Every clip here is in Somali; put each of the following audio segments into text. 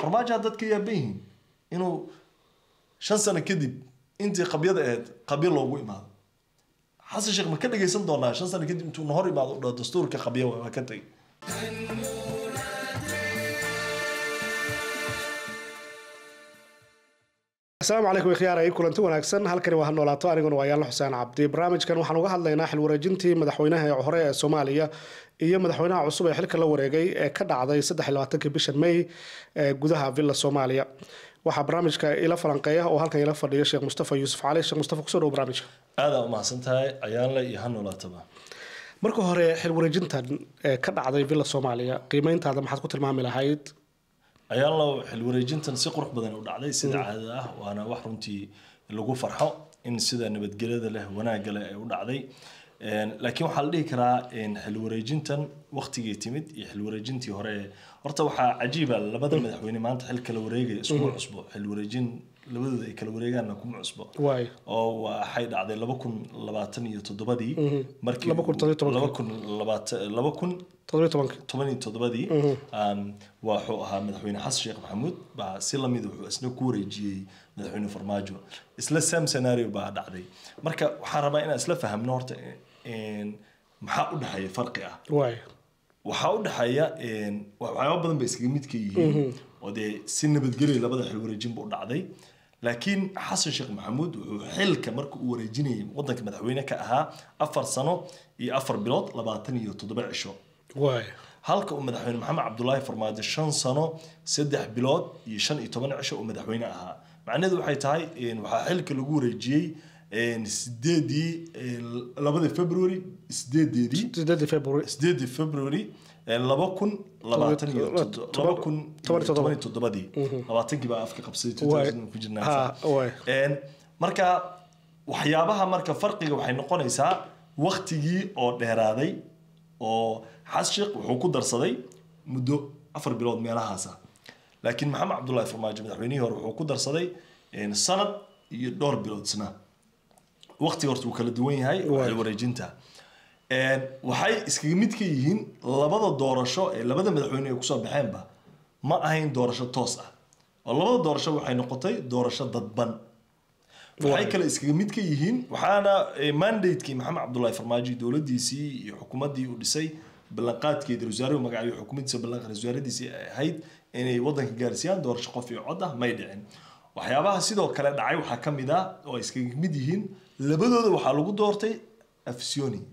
farmaajo dadka yaaban yihiin inuu shan sano kadib intii qabyada ahayd qabyo loogu imaado xasan sheekh ma ka dhagaysan doonaa shan sano kadib intuu na hor imaado u dhaho dastuurka qabyo waa waa ka tegay asalaamu calaykum ikhyaarey kulanti wanaagsan halkani waa ha noolaato aniguna waa yaalla xuseen cabdi barnaamijkan waxaan uga hadlaynaa xil wareejintii madaxweynaha ee hore ee soomaaliya iyo madaxweynaha cusub ee xilka la wareegay ee ka dhacday saddexiylabaatankii bishan may ee gudaha villa soomaaliya waxaa barnaamijka ila falanqeeya oo halkan ila fadhiya sheekh mustafa yuusuf cali sheekh mustafa kusoo dhow barnaamijka aadaa umahadsan tahay ayaanle iyo ha noolaataba marka hore xil wareejintan ee ka dhacday villa soomaaliya qiimeyntaada maxaad ku tilmaami lahayd ayaanlow xil wareejintan si qurux badan u dhacday sida caadada ah waana wax runtii lagu farxo in sida nabadgelyada leh wanaagga leh ay u dhacday laakiin waxaa la dhihi karaa xil wareejintan waktigii timid iyo xil wareejintii hore horta waxaa cajiiba labada madaxweyne maanta xil kala wareegaya iskuma cusbo xil wareejin labadooda ay kala wareegaanna kuma cusbo waay oo waxay dhacday laba kun labaatan iyo toddobadii markii Laba kun toddoba iyo tobankii. laba kun labaatan laba kun toddobiyo tobanka toban iyo toddobadii um, wuxuu ahaa madaxweyne xasan sheekh maxamuud baa si lamid wuxuu isna ku wareejiyey madaxweyne farmaajo isla sam scenario baa dhacday marka waxaan rabaa inaan isla fahamno horta in maxaa u dhexeeya farqi ah waay waxaa u dhexeeya waxyaaba badan bay iskaga midka yihiin oo dee si nabadgelya labada xil wareejin buu dhacday laakiin xasan sheekh maxamuud wuxuu xilka marka uu wareejinayay wadanka madaxweyne ka ahaa afar sano iyo afar bilood labaatan iyo toddoba cisho waay halka uu madaxweyne maxamed cabdulaahi farmaajo shan sano saddex bilood iyo shan iyo toban cisho uu madaxweyne ahaa macnaheedu waxay tahay waxaa xilka lagu wareejiyey sideedii labada february sideedeedii sideedii february sideedii february laba kun labaatan iyo toddo- laba kun toban iyo toddoba. toban iyo toddobadii labaatankii baa afka qabsaday Waay. 2000 ku jirnaa Ha, waay. Een, marka waxyaabaha marka farqiga waxay noqonaysaa waktigii oo dheeraaday oo xasan sheekh wuxuu ku darsaday muddo afar bilood meelahaasa laakiin maxamed cabdullaahi farmaajo madaxweynihii hore wuxuu ku darsaday een, sanad iyo dhowr bilood isna waqtiga horta wuu kala duwan yahay Waay. xil wareejinta Een, waxay iskaga mid ka yihiin labada doorasho ee labada madaxweyne ay kusoo baxeenba ma ahayn doorasho toos ah oo labada doorasho waxay noqotay doorasho dadban waxay kale iskaga mid ka yihiin waxaana eh, mandate-kii maxamed cabdullaahi farmaajo dowladiisii iyo xukuumaddii uu dhisay ballanqaadkeedii wasaare magacayo xukuumaddiisa ballanqa wasaaradiisii ay ahayd inay wadanka gaarsiiyaan doorasho qof iyo cod ah may dhicin waxyaabaha sidoo kale dhacay waxaa ka mid ah oo ay iskaga mid yihiin labadooda waxaa lagu doortay afsioni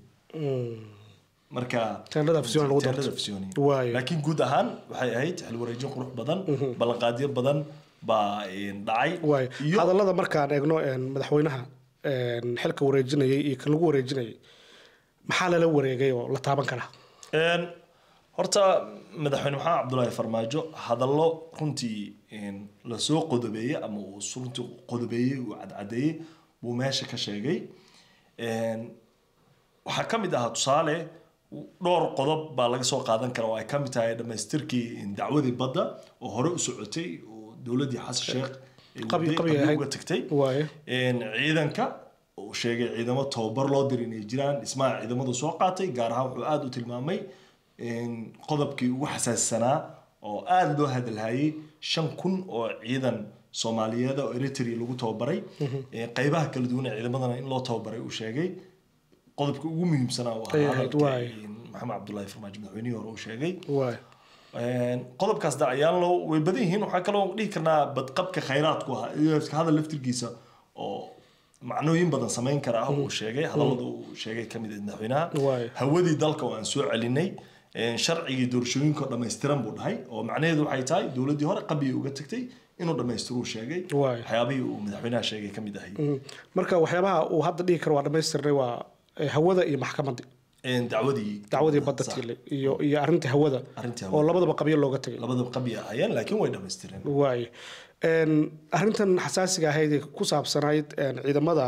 marka Teendhada Afsioni lagu doortay. Teendhada Afsioni. Waayo. laakiin guud ahaan waxay ahayd xil wareejin qurux badan ballanqaadyo badan baa eh, dhacay waay iyo hadallada markaan eegno een, madaxweynaha een, xilka wareejinayay iyo kan lagu wareejinayay maxaa lala wareegay oo la taaban karaa Een, horta madaxweyne maxamed cabdulaahi farmaajo hadallo runtii een, lasoo qodobeeyey ama uu s- runtii qodobeeyey uu cadcadeeyey buu meesha ka sheegay Een, waxaa ka mid ahaa tusaale dhowr qodob baa laga soo qaadan kara oo ay ka mid tahay dhammaystirkii dacwadii badda oo hore u socotay oo dowladdii xasan sheekh ay Qabi- waday, qabi qabi ahayd. uga tagtay waaye Een, ciidanka uu sheegay ciidamo tababar loo diray inay jiraan dhismaha ciidamadu soo qaatay gaar ahaan wuxuu aada u tilmaamay een, qodobkii ugu xasaassanaa oo aada loo hadalhayay shan kun oo ciidan soomaaliyeed oo eritrea lagu tababaray Een, qaybaha kala duwan ee ciidamadana in loo tababaray uu sheegay qodobka ugu muhiimsanaa uu Ay ahaa ahayd, hadalka, waay. een, maxamed cabdullaahi farmaajo madaxweynihii hore uu sheegay waay Een, qodobkaas da ayaan loo way badan yihiin waxaa kaloo dhihi karnaa badqabka khayraadku ah iyo iska hadal laftirkiisa oo macnooyin badan samayn kara ah uu sheegay hadallada uu sheegay ka mid ah madaxweynaha Waay. hawadii dalka oo aan soo celinay Een, sharcigii doorashooyinka oo dhammaystiran buu dhahay oo macnaheedu waxay tahay dowladdii hore qabiya uga tagtay inuu dhammaystiruu sheegay Waay. waxyaabihii uu madaxweynaha sheegay ka mid ahay Mm. marka waxyaabaha uu hadda dhihi karo waa dhammaystirnay waa eh, hawada iyo maxkamadii Een, dacwadii dacwadii badda Sax. tiilay iyo iyo arrintii hawada Arrintii oo hawada. labadaba qabyo looga tegay labadaba qabiya ahayeen laakiin way dhammaystireen waay Een, arrintan xasaasiga ahayd ee ku saabsanayd een, ciidamada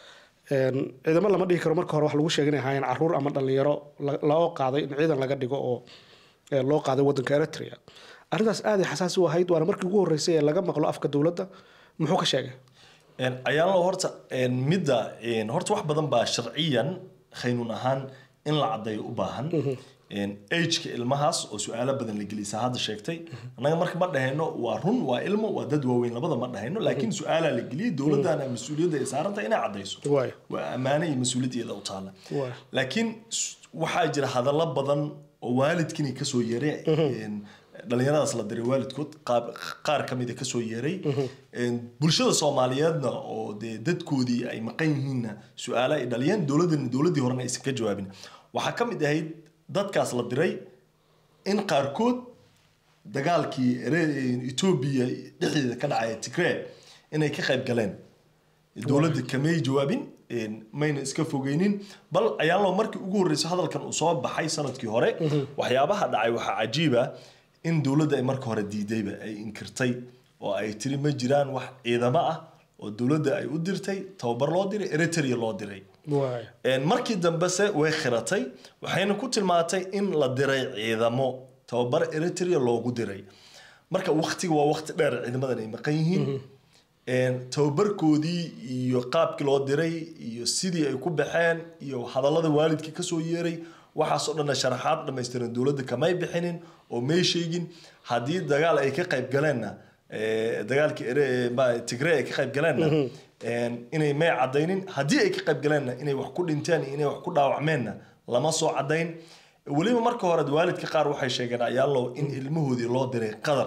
een, ciidamo lama dhihi karo marka hore wax lagu sheegay inay ahaayeen caruur ama dhalinyaro la- loo qaaday in ciidan laga dhigo oo ee, loo qaaday wadanka eritrea arrintaas aad ay xasaasi u ahayd waana markii ugu horreysay ee laga maqlo afka dowladda muxuu ka sheegay Een, ayaan lo horta een, midda een, horta wax badan baa sharciyan khaynuun ahaan in la caddeeyo u baahan ageka ilmahaas oo su-aalo badan la gelisa hadda sheegtay annaga marka ma dhahayno waa run waa ilmo waa dad waaweyn labada ma dhahayno laakiin su-aalaa la geliyey dowladana mas-uuliyadda ay saarantahay inay caddayso waay waa ammaano iyo mas-uuliyaddeeda u taalla waay laakiin s- waxaa jira hadallo badan oo waalidkini kasoo yeeray een, dhalinyaradaas la diray waalidkood qaab- qaar ka mida kasoo yeeray Een, bulshada soomaaliyeedna oo dee dadkoodii ay maqan yihiinna su-aalo ay dhaliyeen dowladdan dowladdii horena aysan ka jawaabin waxaa ka mid ahayd dadkaas la diray in qaarkood dagaalkii ere- etoobiya dhexdeeda ka dhacaya tigree inay ka qayb galeen dowladda kamay jawaabin een, mayna iska fogeynin bal ayaanlo markii ugu horreysay hadalkan uu soo baxay sanadkii hore waxyaabaha dhacay waxaa cajiiba in dowladda ay marka hore diidayba ay inkirtay oo ay tiri ma jiraan wax ciidamo ah oo dowladda ay u dirtay tababar loo diray eritrea loo diray waay Een, markii dambese way khiratay waxayna ku tilmaantay in la diray ciidamo tababar eritrea loogu diray marka waktiga waa wakti dheer ciidamadan ay maqan yihiin Een, tababarkoodii iyo qaabkii loo diray iyo sidii ay ku baxeen iyo hadallada waalidkii kasoo yeeray waxaasoo dhanna sharaxaad dhammaystiran dowladda kamay bixinin oo may sheegin haddii dagaal ay ka qayb galeenna ee, dagaalkii ere- ma- tigree ay ka qayb galeenna een, inay may cadaynin haddii ay ka qayb galeenna inay wax ku dhinteen iyo inay wax ku dhaawacmeenna lama soo cadayn weliba marka hore waalidka qaar waxay sheegeen ayaalow in ilmahoodii loo diray qadar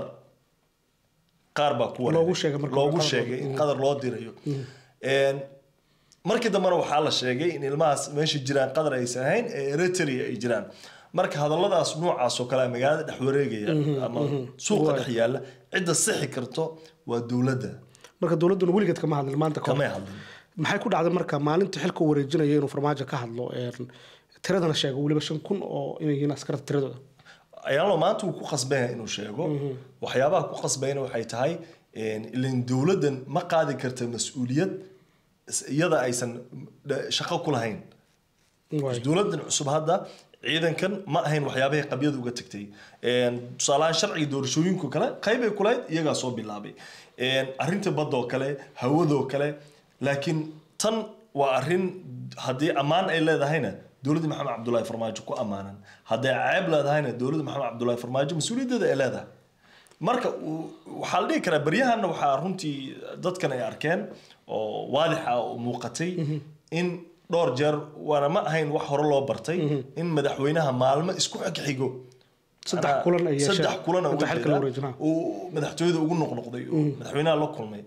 qaar baa ku wareegay. Loogu sheegay marka hore loogu qadar. sheegay in qadar loo dirayo Een, markii dambena waxaa la sheegay in ilmahaas meesha jiraan qadar aysan ahayn ee eritrea ay jiraan marka hadalladaas noocaas oo kale ah magaalada dhex wareegaya ama suuqa dhex yaalla cidda sixi karto waa dowladda marka dowladduna weligeed kama hadlin maanta ka hor. kamay hadlin maxay ku dhacday marka maalintii xilka uu wareejinaya inuu farmaajo ka hadlo een, tiradana sheego weliba shan kun oo inay yihiin askarta tiradooda ayaalo maanta wuu ku qasbaya inuu sheego waxyaabaha ku qasbayna waxay tahay een, ileen dowladdan ma qaadi karta mas-uuliyad is- iyada aysan dha- shaqo ku lahayn waay dowladdan cusub hadda ciidankan ma ahayn waxyaabahay qabyada uga tagtay Een, tusaalahaan sharciga doorashooyinku kale qaybay kulahayd iyagaa soo bilaabay Een, arrinta badda oo kale hawadoo kale laakiin tan waa arrin haddii ammaan ay leedahayna dowladda maxamed cabdullaahi farmaajo ku ammaanan hadday ceeb leedahayna dowladda maxamed cabdullaahi farmaajo mas-uuliyaddeeda ay leedahay marka uu- waxaa la dhihi karaa baryahanna waxaa runtii dadkan ay arkeen oo waadixa oo muuqatay in dhowr jeer waana ma ahayn wax hore loo bartay in madaxweynaha maalmo isku xigxigo Saddex Macnaha, kulan ay yeesheen. saddex kulan oo Inta uga xilka la jeeda, wareejinaa. uu madaxtooyada ugu noqnoqday oo madaxweynaha la kulmay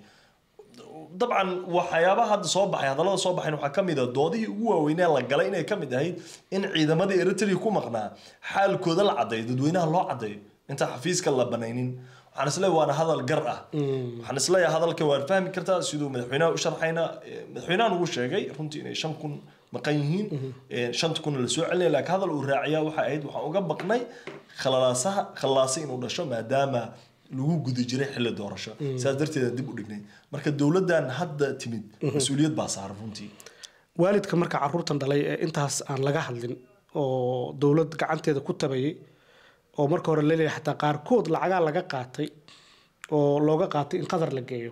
dabcan waxyaabaha hadda soo baxay hadallada soo baxayn waxaa ka mid ah doodihii ugu waaweynee la galay inay ka mid ahayd in ciidamadii eritrea ku maqnaa xaalkooda la caddeeyo dadweynaha loo caddeeyo intaan xafiiska la banaynin waxaan isleeyahay waana hadal gar ah waxaan isleeyahay hadalka waan fahmi kartaa siduu madaxweynaha u sharxayna Eh, madaxweynahan ugu sheegay runtii inay shan kun maqan yihiin Eh, shanta kun la soo celinaya laakiin hadal uu raaciyaa waxay ahayd waxaan uga baqnay khalalaasaha khalaasa inuu dhasho maadaama lagu guda jiray xilli doorasho sidaas darteeda dib u dhignay marka dowladdan hadda timid mas-uuliyad baa saaran runtii waalidka marka caruurtan dhalay ee intaas aan laga hadlin oo dowlad gacanteeda ku tabayay oo marka hore laleeyahay xataa qaarkood lacagaa laga qaatay oo looga qaatay in qadar la geeyo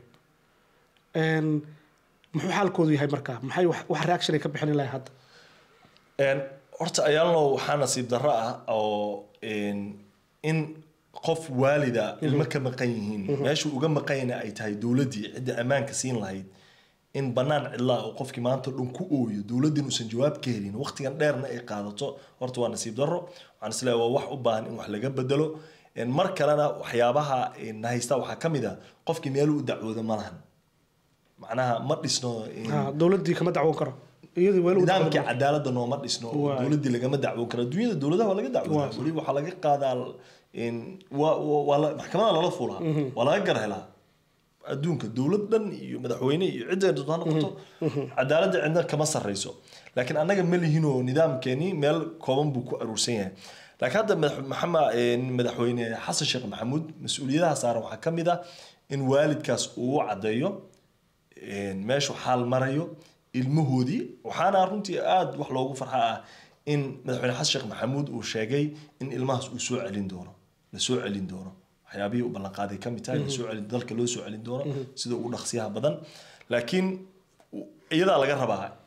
Een, muxuu xaalkoodu yahay marka maxay wax wax reaction ay ka bixin lahay hadda Een, horta ayaalno waxaa nasiib darro ah oo een, in qof waalida ilmo ka maqan yihiin meesha uga maqanyana ay tahay dowladdii cidda ammaanka siin lahayd in bannaan cidlaa oo qofkii maanta dhan ku ooyo dowladdin uusan jawaab ka helin waqtigan dheerna ay qaadato horta waa nasiib darro waxaan isleeyahay waa wax u baahan in wax laga bedelo Een, mar kalena waxyaabaha een, na haysta waxaa ka mid ah qofkii meeluu u dacwooda ma lahan macnaha ma dhisno een, Ha, dowladdii kama dacwoon karo iyadii weli u nidaamkii dacwoon cadaaladda nooma dhisno oo Waay. dowladdii lagama dacwoon karo adduunyada dowladaha waa laga dacwoodaa Waa. weli waxaa laga qaadaa in waa- waa waa la- maxkamada lala fulaa waa laga gar helaa adduunka dowlad dhan iyo madaxweyne iyo cidda doonto ha noqoto cadaaladda cidna kama sarreyso laakiin annaga ma lihinoo nidaamkeeni meel kooban buu ku aruursan yahay laakiin hadda madax- maxamed een, madaxweyne xasan sheekh maxamuud mas-uuliyadaha saaran waxaa ka mid ah in waalidkaas uu u caddeeyo een, meeshu xaal marayo ilmahoodii waxaana runtii aada wax loogu farxa ah in madaxweyne xasan sheekh maxamuud uu sheegay in ilmahaas uu soo celin doono la soo celin doono waxyaabihii u ballanqaaday ka mid tahay la soo celin dalka loo soo celin doono sida ugu dhaqsiyaha badan laakiin u- iyadaa laga rabaa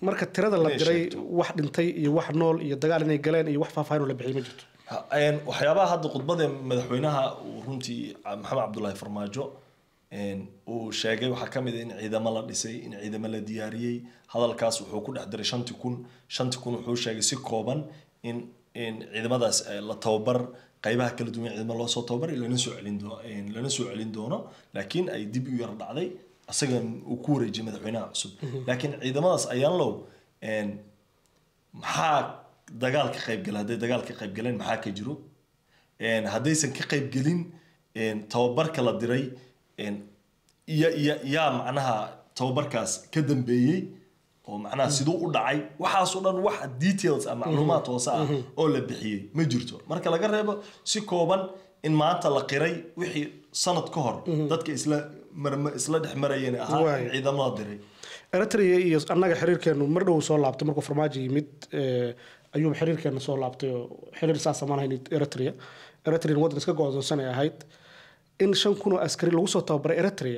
marka tirada la Inay diray sheegto. wax dhintay iyo wax nool iyo dagaal inay galeen iyo wax faahfaahin oo la bixiyay ma jirto Ha- een, waxyaabaha hadda khudbada madaxweynaha uu runtii ah, maxamed cabdullaahi farmaajo een, uu sheegay waxaa ka mid ah in ciidamo la dhisay in ciidamo la diyaariyey hadalkaas wuxuu ku dhex diray shanti kun shanti kun wuxuu sheegay si kooban in in ciidamadaas eh, la tababar qaybaha kala duwan ee ciidamo loo soo tababaray lana soo celin doo- een, lana soo celin doono laakiin ay dib u yar dhacday isaga uu ku wareejiyay madaxweynaha cusub laakiin ciidamadaas ayaan low een, maxaa dagaal ka qaybgala hadday dagaal ka qaybgaleen maxaa ka jiro Een, haddaysan ka qaybgelin een, tababarka la diray een, iya iya yaa macnaha tababarkaas ka dambeeyey oo macnaha siduu u dhacay waxaasoo dhan wax details ah macluumaad hoose ah oo la bixiyey ma jirto marka laga reebo si kooban in maanta la qiray wixii sanad ka hor dadka isla marma- isla dhex marayeen ahaa Waay. in ciidamo la diray eritrea iyo annaga xiriirkeenu mar dhow soo laabtay markuu farmaajo yimid eh, ayuu xiriirkeena soo laabtay oo xiriir saas amaan hayn eritrea eritrea waddan iska go-doonsan ay ahayd in shan kun oo askari lagu soo tababaray eritrea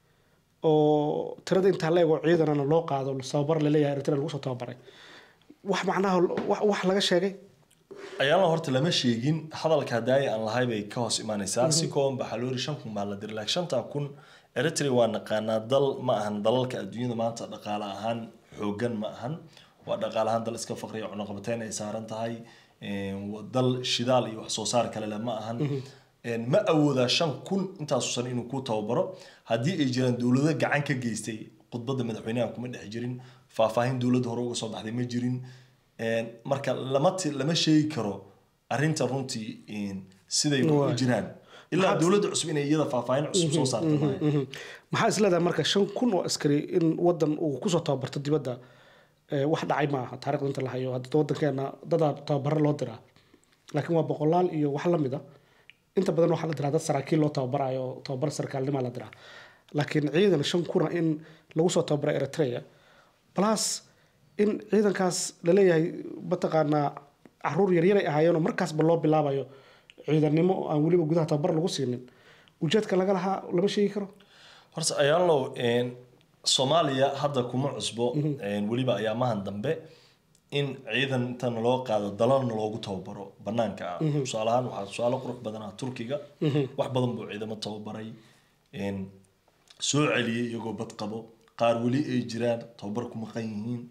oo tirada intaa la ego ciidanana loo qaado tababar laleeyahay eritrea lagu soo tababaray wax macnaha wax- wax laga sheegay ayaana horta lama sheegin hadalka hadaaya aan lahay bay ka hoos imaanaysaa si kooban baa xaloori shan kun baa la diray laakiin shantaa kun eritrea waa naqaanaa dal ma ahan dalalka adduunyada maanta dhaqaale ahaan xoogan ma ahan waa dhaqaale ahaan dal iska faqriya cunaqabateyn ay saaran tahay een, waa dal shidaal iyo wax soo saar kale leh ma ahan Een, ma awoodaa shan kun intaasu san inuu ku tababaro haddii ay jiraan dowlado gacan ka geystay khudbadda madaxweynaha kuma dhex jirin faahfaahin dowladda hore uga soo baxday ma jirin Een, marka lama ti- lama sheegi karo arrinta runtii een, siday u Waay. jiraan ilaa dowladda cusub inay iyada faahfaahin cusub soo saarta maaha Mhm. maxaa isleedahay marka shan kun oo askari in wadan uu kusoo tababarto dibadda eh, wax dhacay ma aha taarikhda inta la hayo hadda wadankeena dadaa tababaro loo diraa laakiin waa boqolaal iyo wax la mid a inta badan waxaa la diraa dad saraakiil loo tababarayo oo tababar sarkaalnimaa la diraa laakiin ciidan shan kuna in lagu soo tababara eritrea plus in ciidankaas laleeyahay mataqaanaa caruur yaryaray ahaayeenoo markaasba loo bilaabayo ciidannimo oo aan weliba gudaha tababar lagu siinin ujeedka laga lahaa lama sheegi karo horta ayaalow een, soomaaliya hadda kuma cusbo een, weliba ayaamahan dambe in ciidan intan loo qaado dalalna loogu tababaro banaanka ah tusaale ahaan waxaa tusaale qurux badan ah turkiga wax badan buu ciidamo tababaray een, soo celiyey iyagoo bad qabo qaar weli ay jiraan tababar ku maqan yihiin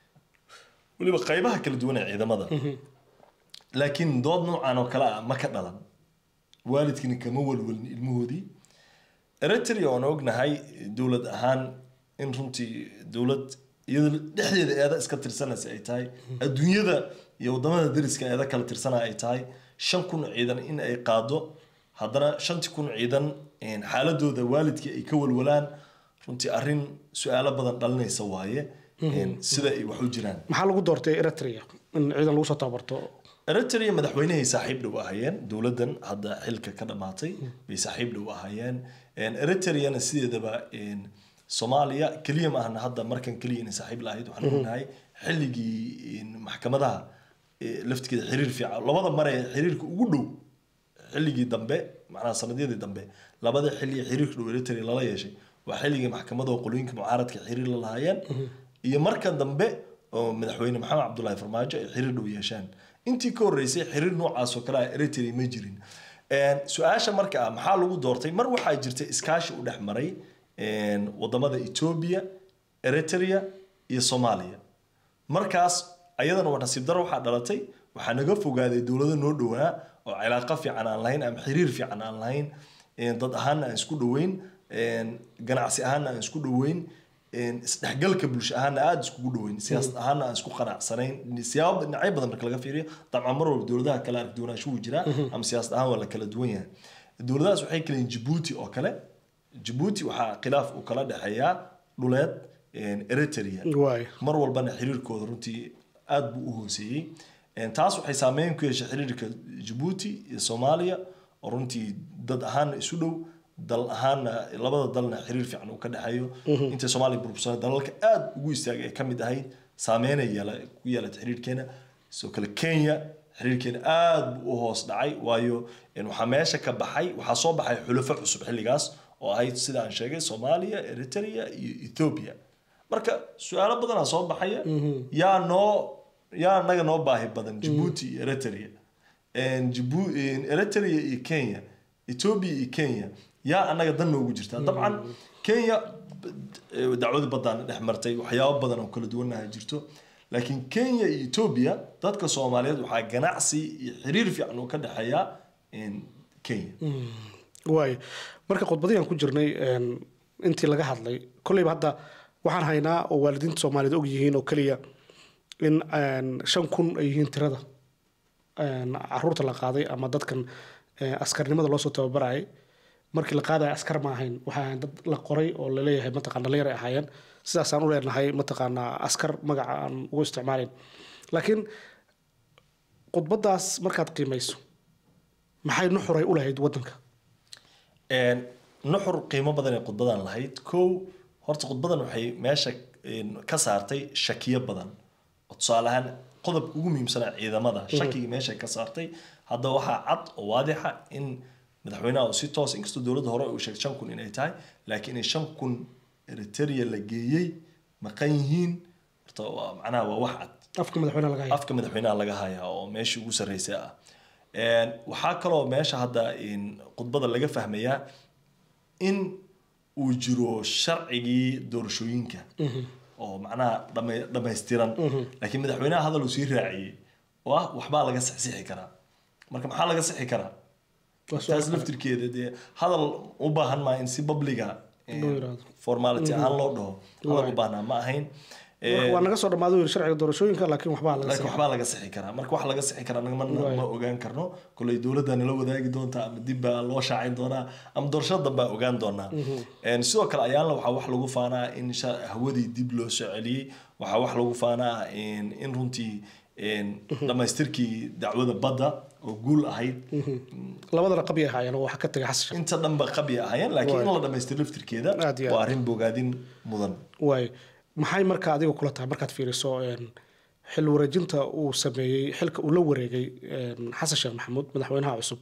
weliba qaybaha kala duwan ee ciidamada laakiin dood noocan oo kale ah ma ka dhalan waalidkina kama walwalin ilmahoodii eritrea oon ognahay dowlad ahaan in runtii dowlad iyada dhexdeeda eeda iska tirsanaysa ay tahay adduunyada iyo wadamada dariska eeda kala tirsana ay tahay shan kun oo ciidan in ay qaado haddana shantii kun oo ciidan een, xaaladooda waalidkii ay ka walwalaan runtii arrin su-aalo badan dhalinaysa waaye een, sida ay wax u jiraan maxaa lagu doortay eritrea in ciidan lagu soo tababarto eritrea madaxweynahay saaxiib dhow ahaayeen dowladdan hadda xilka ka dhamaatay bay saaxiib dhow ahaayeen Een, eritreana sideedaba een, soomaaliya keliya ma ahna hadda markan keliya inay saaxiib lahayd waxaan ognahay xilligii een, maxkamadaha ee, laftigeeda xiriir fiican labada mar ee xiriirka ugu dhow xilligii dambe macnaha sanadyadii dambe labada xilli ee xiriirka dhow eritrea lala yeeshay waa xilligii maxkamadaha qolooyinka mucaaradka xiriir la lahaayeen iyo marka dambe oo madaxweyne maxamed cabdullaahi farmaajo ay xiriir dhow yeeshaan intii ka horreysay xiriir noocaas oo kale ah eritrea ma jirin Een, su-aasha marka ah maxaa lagu doortay mar waxaa jirtay iskaashi u dhex maray een, wadamada etoobiya eritrea iyo soomaaliya markaas ayadana waa nasiib daro waxaa dhalatay waxaa naga fogaaday dowlado noo dhowaa oo cilaaqo fiican aan lahayn ama xiriir fiican aan lahayn een, dad ahaana aan isku dhoweyn een, ganacsi ahaana aan isku dhoweyn een, isdhexgalka bulsho ahaana aada iskugu dhoweyn siyaasad ahaana aan isku qanacsanayn siyaabo dhinacyo badan marka laga fiiriyo dabcan mar walba dowladaha kale arag duwanaansho wuu jiraa ama siyaasad ahaan waa la kala duwan yahay dowladahaas waxay kala yihiin jabuuti oo kale jabuuti waxaa khilaaf uu kala dhexeeyaa dhuleed een, eritrea waay mar walbana xiriirkooda runtii aada buu u hooseeyey Een, taas waxay saameyn ku yeeshay xiriirka jabuuti iyo soomaaliya oo runtii dad ahaana isu dhow dal ahaana labada dalna xiriir fiican uu ka dhexeeyo intay soomaaliya burbursana dalalka aada ugu istaagay ay ka mid ahayd saameynay yeela ku yeelatay xiriirkeena sidoo kale kenya xiriirkeena aada buu u hoos dhacay waayo een, waxaa meesha ka baxay waxaa soo baxay xulafo cusub xilligaas oo ahayd sida aan sheegay soomaaliya eritrea iyo ethiopia marka su-aalo badanaa soo baxaya yaa noo yaa naga noo baahi badan jabuuti iyo eritrea Jibu- eritrea iyo kenya ethiopia iyo kenya yaa anaga dan noogu jirta dabcan kenya eh, dacwada baddaana dhex martay waxyaabo badan oo kala duwanaha jirto laakiin kenya iyo ethiopia dadka soomaaliyeed waxaa ganacsi iyo xiriir fiican oo ka dhexeeya kenya waay marka khudbadii aan ku jirnay een, intii laga hadlay kolleyba hadda waxaan haynaa oo waalidiinta soomaaliyeed og yihiin oo keliya in een, shan kun ay yihiin tirada een, caruurta la qaaday ama dadkan eh, askarnimada loosoo tababarayay markii la qaadaya askar ma ahayn waxaa ahayn dad la qoray oo laleeyahay mataqaan dhalinyar ay ahaayeen sidaasaan u leenahay mataqaanaa askar magaca aan ugu isticmaalayn laakiin khudbadaas markaad qiimayso maxay nuxuray u lahayd wadanka Een, nuxur qiimo badan ee khudbadan lahayd kow horta khudbadan waxay meesha een, ka saartay shakiyo badan oo tusaale ahaan qodobka ugu muhiimsanaa ciidamada shakigii meesha ka saartay hadda waxaa cad oo waadixa in madaxweynaha uu si toos inkastoo dowladda hore uu sheegay shan kun inay tahay laakiin in shan kun eritrea la geeyey maqan yihiin horta waa macnaha waa wax cad afka madaxweynaha laga haya afka madaxweynaha laga hayaa oo meeshii ugu sarreysay ah Een, waxaa kaloo meesha hadda in khudbada laga fahmayaa in uu jiro sharcigii doorashooyinka oo macnaha dhama- dhammaystiran laakiin madaxweynaha hadal uu sii raaciyey oo ah waxbaa laga sixsixi karaa marka maxaa laga sixi karaa Waa su'aal taas laftirkeeda dee hadal u baahan maa in si publiga Loo yiraahdo. formality ahaan loo dhaho hadal u baahnaa ma ahayn Waa- waa naga soo dhamaaday yiri sharciga doorashooyinka laakiin waxbaa laga laakiin sii waxbaa laga sixi karaa marka wax laga sixi karaa naga ma ma ogaan karno koley dowladda nala wadaagi doonta ama dib baa loo shaacin doonaa ama doorashada dambe aan ogaan doonaa Een, sidoo kale ayaanla waxaa wax lagu faanaa in sha- hawadii dib loo soo celiyey waxaa wax lagu faanaa in in runtii een, dhammaystirkii dacwada badda oo guul ahayd labadana qabi ay ahaayeen oo waxa ka tagay xasan inta dhanba qabi ahayeen laakiin in la dhammaystiro laftirkeeda Aad iyo aad. waa arrin bogaadin mudan waay maxay marka adiga kula tahay markaad fiiriso een, xil wareejinta uu sameeyey xilka uu la wareegay een, xasan sheekh maxamuud madaxweynaha cusub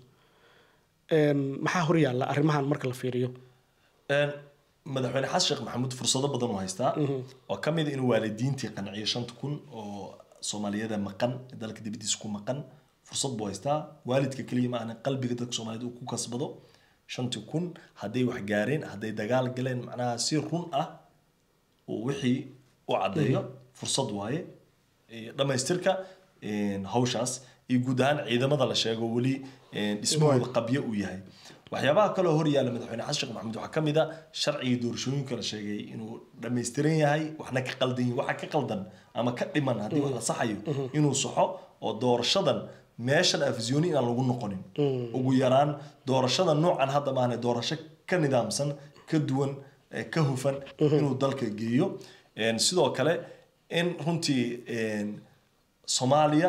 een, maxaa horyaalla arrimahan marka la fiiriyo Een, madaxweyne xasan sheekh maxamuud fursado badan uu haystaa oo ka mid ah inuu waalidiintii qanciyo shanta kun oo soomaaliyada maqan ee dalka dibadiisa ku maqan fursad buu haystaa waalidka keliya ma ahna qalbiga dadka soomaaliyeed uu ku kasbado shantii kun hadday wax gaareen hadday dagaal galeen macnaha si run ah uu wixii u caddeeyo fursad waaye Ee, dhammaystirka een, hawshaas iyo guud ahaan ciidamada la sheego weli een, dhismahooda qabyo uu yahay waxyaabaha kaloo hor yaalla madaxweyne xasan sheekh maxamuud waxaa ka mid a sharcigii doorashooyinka la sheegay inuu dhammaystiran yahay waxna ka qaldan yihin waxa ka qaldan ama ka dhiman haddii wax la saxayo inuu saxo oo doorashadan meeshan afisyooni inaan lagu noqonin ugu yaraan doorashada noocan hadda maahane doorasho ka nidaamsan ka duwan eh, ka hufan inuu dalka geeyo Een, sidoo kale in runtii een, soomaaliya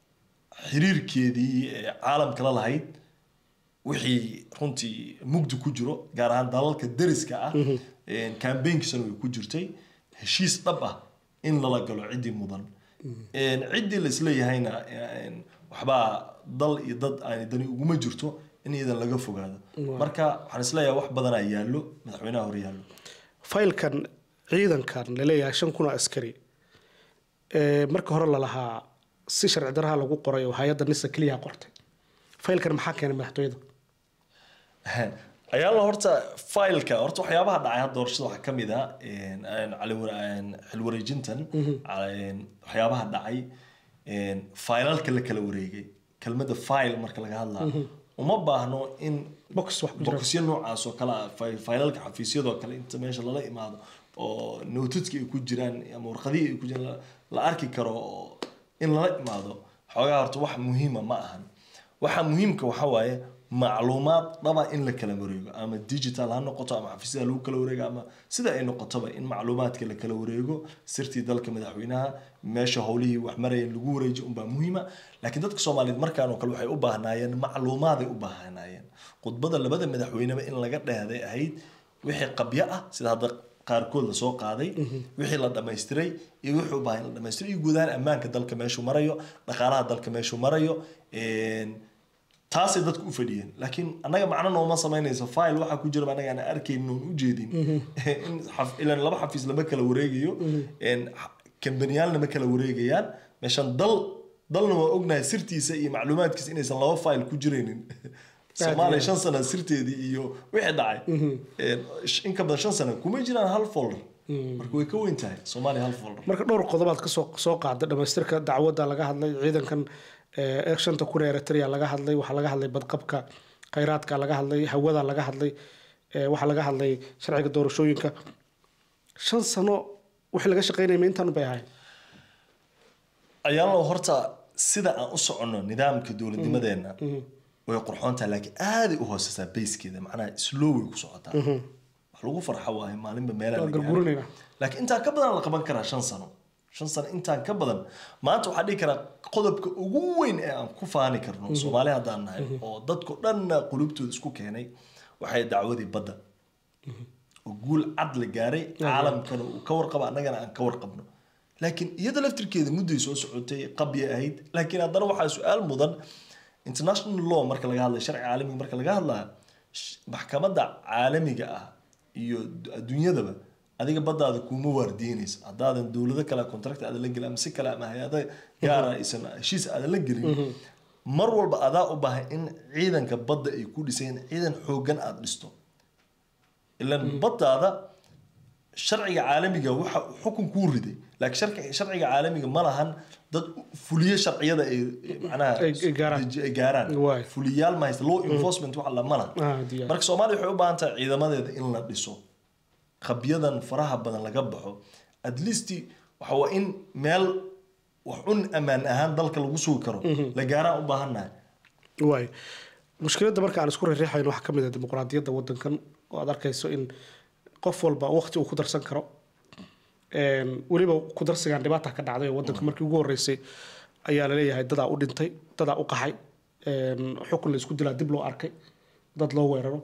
xiriirkeedii ee caalamka la lahayd wixii runtii mugdi ku jiro gaar ahaan dalalka deriska ah kambeynkiisana way ku jirtay heshiis dhab ah in lala galo ciddii mudan Een, ciddii la isleeyahayna een, waxbaa dal iyo dad aan dani uguma jirto in iyadan laga fogaado marka waxaan isleeyahay wax badanaa yaallo madaxweynaha hor yaallo faylkan ciidankan laleeyahay shan kun oo askari ee marka hore lalahaa si sharci daraha lagu qoray oo hay-adda nisa keliya qortay faylkan maxaa keenay madaxtooyada ayaala horta fileka horta waxyaabaha dhacay hadda doorashada waxaa ka mid ah een, een, cali- een, xil wareejintan een, waxyaabaha dhacay een, failalka la kala wareegay kelmadda file marka laga hadlaa uma baahno in box wax ku jira boqosyo noocaas oo kale ah fi- failalka xafiisyadoo kale inta meesha lala imaado oo nootadki ay ku jiraan ama warqadihii ay ku jiraan la- la arki karo oo in lala imaado xoogaa horta wax muhiima ma ahan waxa muhiimka waxa waaye macluumaad dhaba in la kala wareego ama digital ha noqoto ama xafiisyada lagu kala wareego ama sida ay noqotoba in macluumaadka la kala wareego sirtii dalka madaxweynaha meesha howlihii wax marayeen lagu wareejiyo unbaa muhiima laakiin dadka soomaaliyeed markaan oo kale waxay u baahnaayeen macluumaaday u baahnaayeen khudbada labada madaxweyneba in laga dheehday ahayd wixii qabyo ah sida hadda qaarkood lasoo qaaday wixii la dhammaystiray iyo wixii u baahan in la dhammaystiray iyo guud ahaan ammaanka dalka meeshuu marayo dhaqaalaha dalka meeshuu marayo een, taasay dadku u fadhiyeen laakiin annaga macno nooma samaynayso file waxaa ku jira annaga aan arkaynin oon ujeedin in xaf- ilaan laba xafiis lama kala wareegayo een, x- kambaniyaalna ma kala wareegayaan meeshan dal dalna waa ognahay sirtiisa iyo macluumaadkiisa inaysan laba file ku jiraynin soomaaliya shan sana sirteedii iyo wixii dhacay Een, sh- in ka badan shan sana kuma jiraan hal folder marka way ka weyn tahay soomaaliya hal folder marka dhowr qodobaad kasoo soo qaada dhamaystirka dacwadda laga hadlay ciidankan ee shanta kun ee eritrea laga hadlay waxaa laga hadlay badqabka khayraadka laga hadlay hawada laga hadlay ee waxaa laga hadlay sharciga doorashooyinka shan sano wixii laga shaqeynaya ma intaan bay ahayn ayaanlo horta sida aan u soconno nidaamka dowladnimadeenna way qurxoon tahay laakiin aaday u hooseysaa bayskeeda macnaha slow way ku socotaa wax lagu farxo waaye maalinba meelaa waa la gaaray. gargurinayna laakiin intaan ka badan la qaban karaa shan sano shan sano intaan ka badan maanta waxaa dhihi karaa qodobka ugu weyn ee aan ku faani karno soomaali haddaan nahay oo dadko dhanna qulubtooda isku keenay waxay dacwadii badda oo guul cad la gaaray caalamkana uu ka warqabo annagana aan ka warqabno laakiin iyada laftirkeeda mudday soo socotay qabya ahayd laakiin haddana waxaa su-aal mudan international law marka laga hadlayo sharci caalamiga marka laga hadlayo sh- maxkamadda caalamiga ah iyo d- adduunyadaba adiga baddaada kuma waardiinaysa haddaadan dowlado kale contract aadan la gelin ama si kale ama hay-ada gaara aysan heshiis aadan la gelin mar walba adaa u baahan in ciidanka badda ay ku dhisayeen ciidan xooggan aada dhisto ilan baddaada sharciga caalamiga waxa uu xukun kuu riday laakiin sharci- sharciga caalamiga ma lahan dad fuliye sharciyada ay ay macnaha Ay- ay gaaraan. ay gaaraan Waay. fuliyaal ma haysta law enforcement waxa la ma laha Ah, diyaar. marka soomaaliya waxay u baahan tahay ciidamadeeda in la dhiso qabyadan faraha badan laga baxo at least waxa waa in meel wax un ammaan ahaan dalka lagu sugi karo la gaaraan u baahannahay waay mushkiladda marka aan isku riixayno waxaa ka mid ah dimuqraadiyadda waddankan oo aad arkayso in qof walba waqti uu ku darsan karo Een, weliba ku darsigan dhibaata ka dhacday oo waddanka markii ugu horreysay ayaa laleeyahay dadaa u dhintay dadaa u qaxay Een, xukun la isku dilaa dib loo arkay dad loo weeraro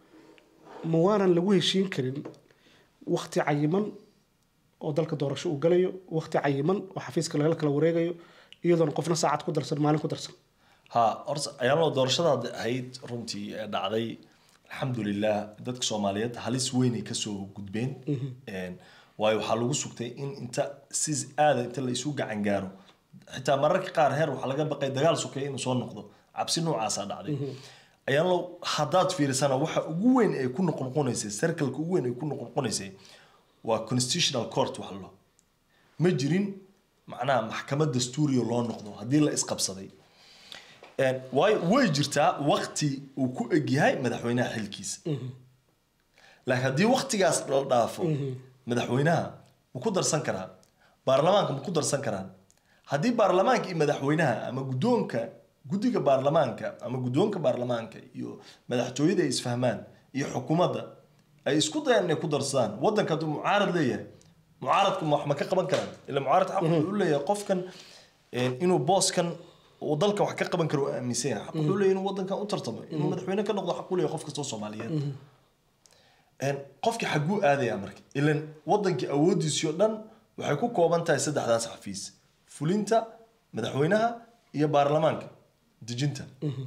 ma waanan lagu heshiin karin waqti cayiman oo dalka doorasho uu galayo waqti cayiman oo xafiiska lagala kala wareegayo iyadoon qofna saacad ku darsan maalin ku darsan ha horta ayaanoo doorashada hadda ahayd runtii ee dhacday alxamdulilah dadka soomaaliyeed halis weynay kasoo gudbeen Een, waayo waxaa lagu sugtay in inta si aada inta la isu gacan gaaro xitaa mararka qaar heer waxaa laga baqay dagaal sukeeya inuu soo noqdo cabsi noocaasaa dhacday ayaanlo haddaad fiirisana waxa ugu weyn ay ku noqnoqonaysay circleka ugu weyn ay ku noqnoqonaysay waa constitutional court wax lo ma jirin macnaha maxkamad dastuuriya loo noqdo haddii la isqabsaday Een, waayo way jirtaa wakti uu ku egyahay madaxweynaha xilkiisa laakiin haddii waktigaas la dhaafo madaxweynaha ma ku darsan karaa baarlamaanka ma ku darsan karaan haddii baarlamaanka iyo madaxweynaha ama guddoonka guddiga baarlamaanka ama guddoonka baarlamaanka iyo madaxtooyada ay isfahmaan iyo xukuumadda ay isku dayaan inay ku darsadaan waddanka hadduu mucaarad leeyahay mucaaradku ma wax ma ka qaban karaan ila mucaarad xaq wuxuu u leeyahay qofkan een, inuu booskan uu dalka wax ka qaban karo uu aaminsan yahay xaq wuxuu leeyahay inuu waddankan u tartamo inuu madaxweyne ka noqdo xaq u leeyahay qof kastoo soomaaliyeed Een, qofkii xaguu aadaya marka ilan wadankii awoodiisii oo dhan waxay ku kooban tahay saddexdaas xafiis fulinta madaxweynaha iyo baarlamaanka dejinta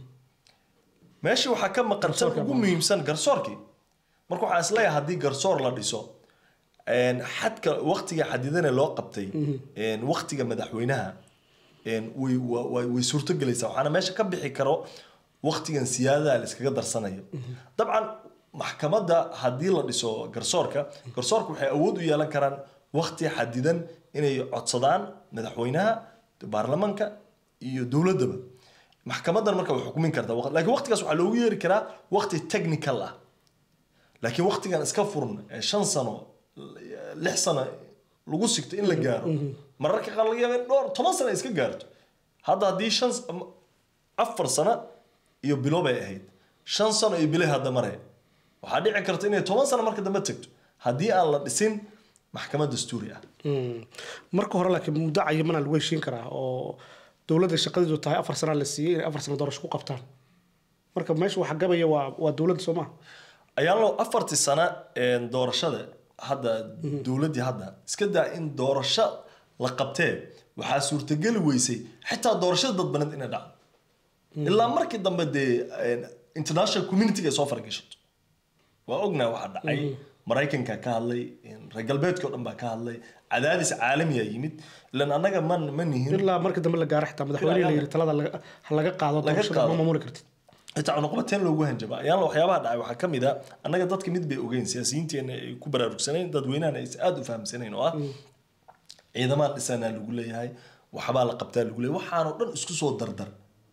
meesha waxaa ka maqan tan Garsoorka ugu muhiimsan garsoorkii marka waxaan isleeyahay haddii garsoor la dhiso een, xadka waktiga xadidane loo qabtay een, waktiga madaxweynaha een, way wa- wa- way suurtogelaysaa waxaana meesha ka bixi karo waktigan siyaadada la iskaga darsanayo dabcan maxkamadda haddii la dhiso garsoorka garsoorka waxay awood u yeelan karaan wakti xadidan inay codsadaan madaxweynaha baarlamanka iyo dowladdaba maxkamadan marka way xukumin kartaa waq- laakiin waqtigaas waxaa loogu yeeri karaa waqti technical ah laakiin waqtigan iska furan ee shan sano lix sano lagu sigto in la gaaro mararka qaar laga yaaba in dhowr toban sano ay iska gaarto hadda haddii shan s- ama afar sano iyo bilo bay ahayd shan sano iyo bilay hadda mare waxaa dhici karta inay toban sano marka dambe tagto haddii aan la dhisin maxkamad dastuuri ah Mm. marka hore laakiin muddo cayimana lagu heshiin karaa oo dowladda shaqadeedu tahay afar sana la siiyey inay afar sano doorasho ku qabtaan marka meesha waxa gabaya waa waa dowladda soo maha ayaan loo afartii sano een, doorashada hadda dowladdii hadda iska daa in doorasho la qabtee waxaa suurtageli weysay xitaa doorashada dadbaneed inay dhacdo ilaa markii dambe dee een, international community-ga ay soo faragashato waa ognahay waxaa dhacay maraykanka ka hadlay een, reer galbeedka oo dhan baa ka hadlay cadaadis caalamiya yimid ilan annaga ma ma nihin ilaa markii dambe la gaaro xitaa madaxweyne la yiri talada laga- ha laga qaado Laga doorashada qaado. ma maamuli kartid xitaa cunuqabateen loogu hanjaba ayaala waxyaabaha dhacay waxaa ka mid a annaga dadka mid bay ogeyn siyaasiyiinteena ay ku baraarugsanayn dadweynahana aysan aada u fahamsanayn oo ah ciidamaan dhisanaa lagu leeyahay waxbaa la qabtaa lagu leeyahay waxaanoo dhan isku soo dardar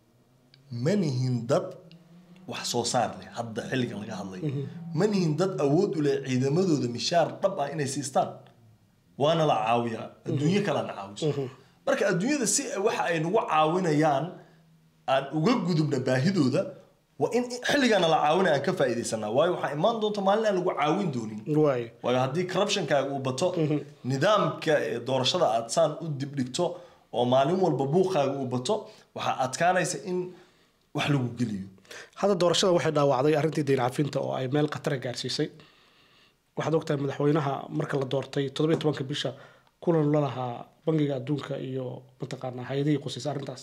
ma nihin dad wax soo saar leh hadda xilligan laga hadlayo ma nihin dad awood u leh ciidamadooda mishaar dhab ah inay siistaan waana la caawiyaa adduunyo kalena caawiso marka adduunyada si ay- waxa ay nagu caawinayaan aan uga gudubna baahidooda waa in xilligana la caawina aan ka faa'iidaysanaa waayo waxaa imaan doonta maalin aan lagu caawin doonin waayo waayo haddii corruptionkaaga uu bato nidaamka ee doorashada aad saan u dibdhigto oo maalin walba buuqaaga uu bato waxaa adkaanaysa in wax lagu geliyo hadda doorashada waxay dhaawacday arrintii deyn cafinta oo ay meel khatara gaarsiisay waxaad ogtahay madaxweynaha marka la doortay toddobiyo tobanka bisha kulan la lahaa bangiga adduunka iyo mataqaanaa hay-adihii qusaysa arrintaas